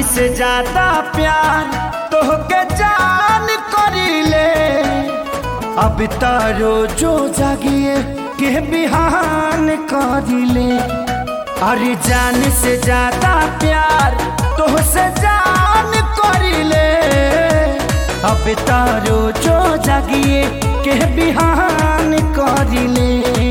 से ज्यादा प्यार तोहके जान करीले अब तारो जो जागिए के बिहान करीले अरे जान से ज्यादा प्यार तोहसे जान करीले अब तारो जो जागिए के बिहान करीले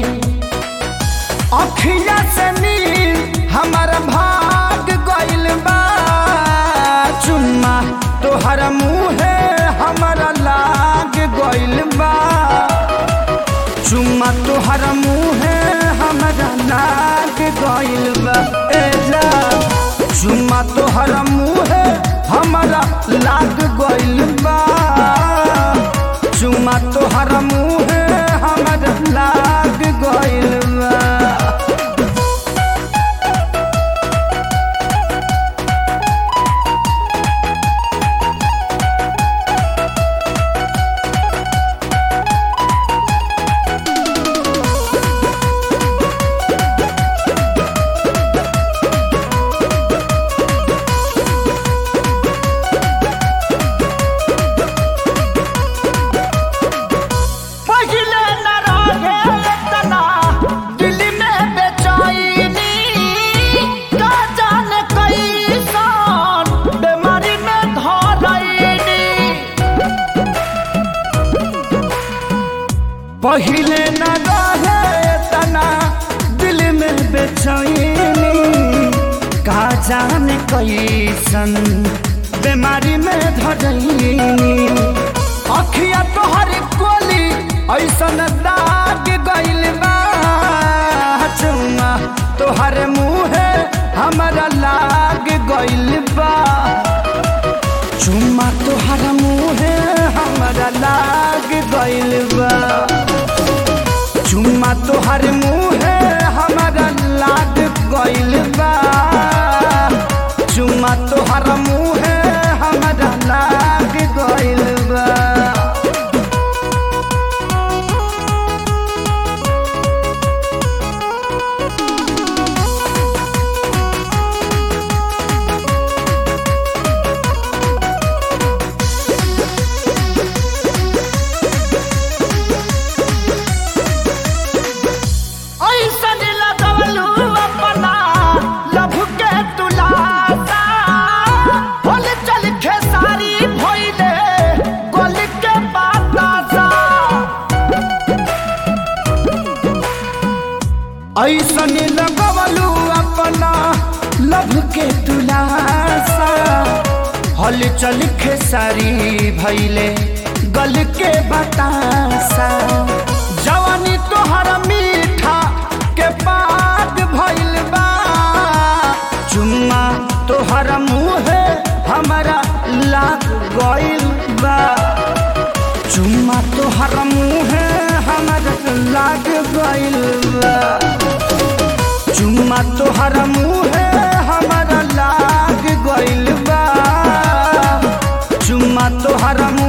अखिया से नील हमर भाग गइल बा चुम्मा तोहर मुहे हमरा लाग गइल बा चुम्मा तोहर मुहे हमरा लाग गइल बा ए जा चुम्मा तोहर मुहे हमरा लाग गइल बा चुम्मा तोहर मुहे हमरा लाग गइल बा पहिले न रहे इतना दिल में बेचैनी का जाने कैसन बीमारी में धरैनी पहिले न रहे इतना दिल में बेचैनी का जाने कैसन बीमारी में धरैनी अखिया तोहर कोली ऐसन दाग गइल बा चुम्मा तोहर मुहे हमरा लाग गइल बा चुम्मा तोहर मुहे हमरा लाग गइल बा चुम्मा तोहर मुहे हमरा लाग गइल बा चुम्मा तोहर मुहे हमरा लाग गइल बा ऐसन लगवलू अपना लभ के तुलासा होल चल खेसारी भइले गोल के बातासा ऐसन लगवलू अपना लभ के तुलासा हल चल खेसारी भइले गल के बतासा जवानी तोहर मीठा के पाग भइल बा चुम्मा तोहर मुहे हमरा लाग गइल बा चुम्मा तोहर मुहे हमरा लाग गइल बा चुम्मा तोहर मुहे हमरा लाग गइल बा चुम्मा तोहर